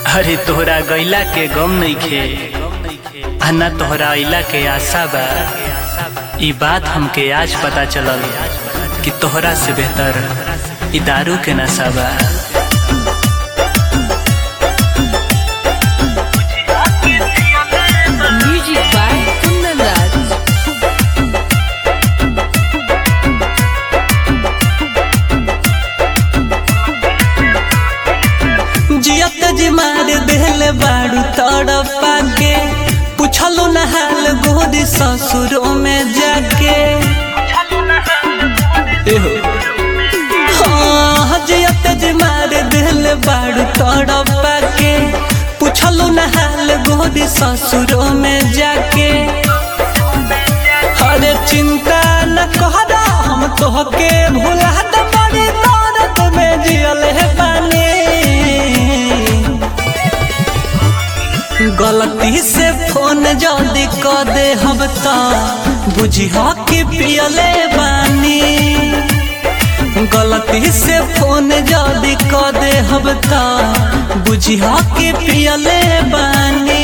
अरे तोहरा गैला के गम नइखे आ ना तोहरा अइला के आशा बा ई बात हमके आज पता चलल कि तोहरा से बेहतर ई दारू के नशा बा Music by Kundan Raj. जियत जी मार देले बाड़ू तड़पा के पूछलो न हाल गोदी ससुरों में जाके एहो। हाँ, जियत जी मार देले बाड़ू तड़पा के पूछलो न हाल गोदी ससुरों में जाके अरे चिंता न कहरा हम तोहके भुला दे बड़ी दर्द में जियल है पानी गलती से फोन जल्दी क दे हम त बुझी कि पियले बानी गलती से फोन जल्दी क दे हम त बुझी कि पियले बानी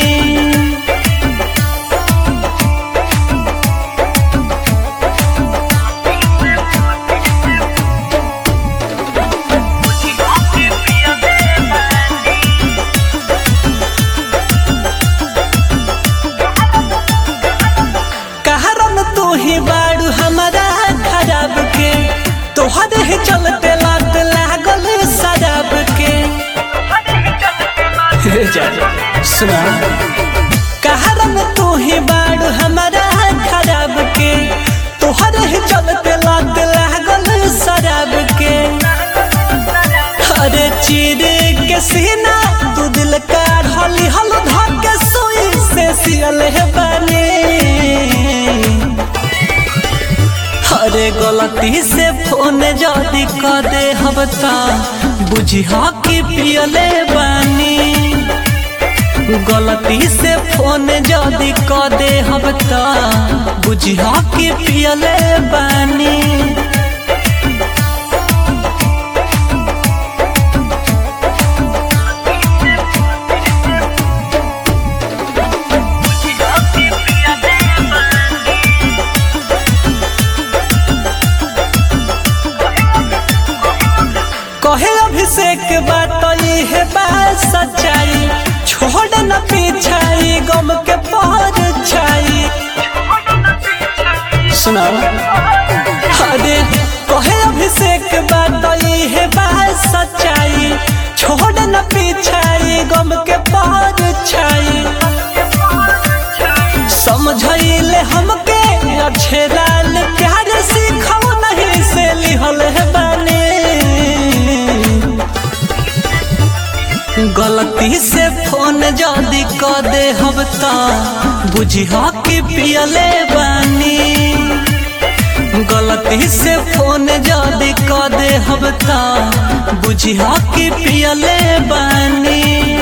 कहरन तू ही बाड़ू हमारा खराब के तोहरे ही चलते लात लागल शराब के हे जा सुना कहरन तू ही बाड़ू हमारा खराब के तोहरे ही चलते लात लागल शराब के अरे चीर के सीना तू दिल का हली हल धके सुई से सियल है बने अरे गलती से फोन जल्दी क दे हम त बुझी कि पियले बानी गलती से फोन जल्दी क दे हम त बुझी कि पियले बानी कहे अभिषेक बात ये है बात सच्चाई छोड़ न पीछाई गम के पर छाई सुना अरे कहे अभिषेक बात ये है बात सच्चाई छोड़ न पीछाई गम के पर छाई समझैले हमके अच्छे लाल प्यार सीखो नहीं से लिहल है बने गलती से फोन जल्दी क दे हम त बुझी कि पियले बानी गलती से फोन जल्दी क दे हम त बुझी कि पियले बानी